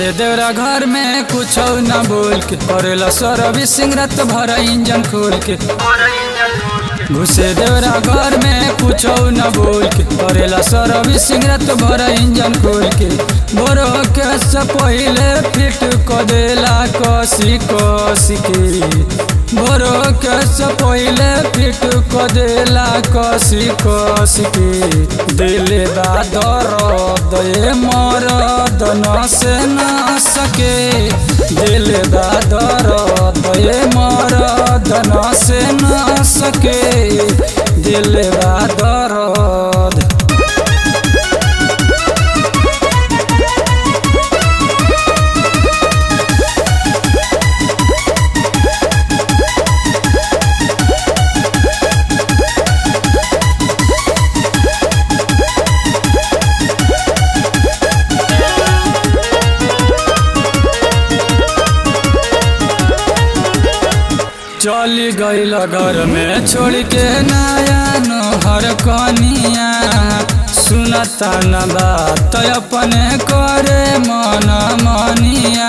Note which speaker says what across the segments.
Speaker 1: घुसे देवरा घर में कुछ न बोल के करेला सर्विसिंग रात भर इंजन खोल के घुसे देवरा घर में कुछ न बोल के करेला सर्विसिंग रात भर इंजन खोल के बोरो के से पहिले फिट क देला कसी कसी के बोरो के से पहिले फिट क देला कसी कसी के दिले बा दर्द ए मरद न से न सके दिले बा दर्द ए मरद न से न सके दिले बा दर्द चली गईल घर में छोड़ के नया नहर कनिया सुनता न बात अपने करे मन मनिया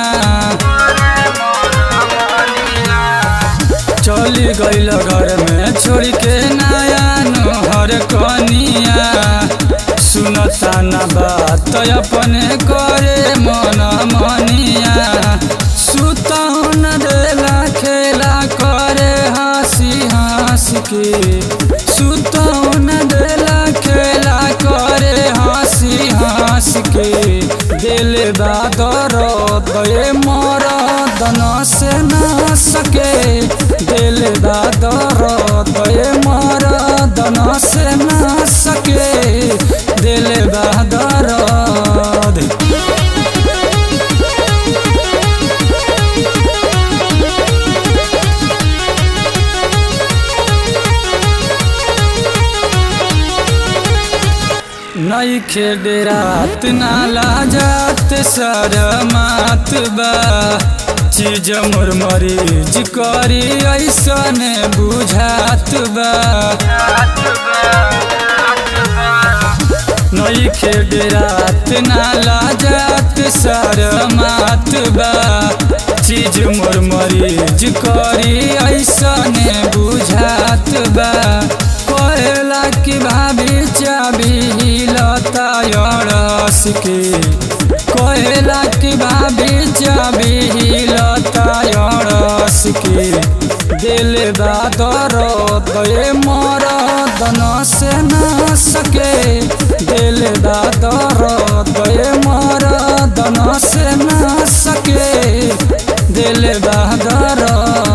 Speaker 1: चली गईल घर में छोड़ के नया नहर कनिया सुनता न बात अपने करे मन मनिया सुतौन देला खेला करे हंसी हंस के सुतौन देला खेला करे हंसी हंस के दिल बादर दे मरद न से न सके दिल बादर दे मरद न से न सके दिल बादर नई खेडे रात नाला जात शरमात बा चीज मोर मरीज करी ऐसन बुझात बा नई खेडे रात नाला जात शरमात बा चीज मोर मरीज करी ऐसन बुझात बा कहेला कि भाभी चाबी लता अड़स के कहेला कि भाभी चाबी लता अड़स के दिल दादर दे मरद न से न सके दिल दादर दे मरद न से न सके दिल दादर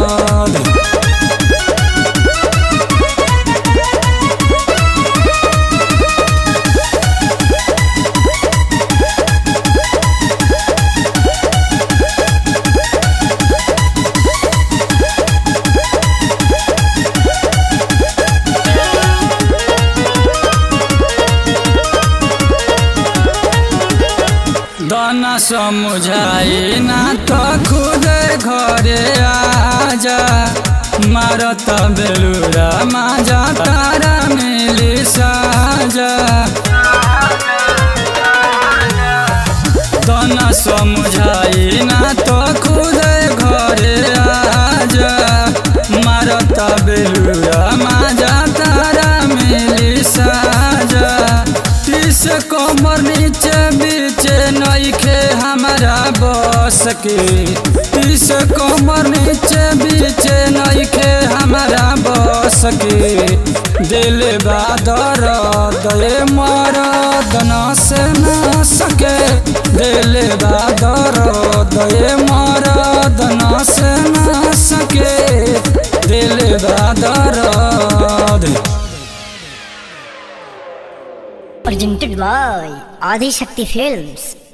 Speaker 1: दाना समझाई ना तो खुद घरे आजा मारत बेलुरा माजा तारा मिली साजा दाना समझाई ना तो खुद घरे आजा मारत बेलुरा माजा तारा मिली साजा तीस कमर नीचे बीचे नईखे हमारा बस के तीस कमर नीचे बीचे नईखे हमारा बस के दिल बादर दे मरद न से न सके दिल बादर दे मरद न से न सके दिल बादर
Speaker 2: presented by Adi Shakti Films.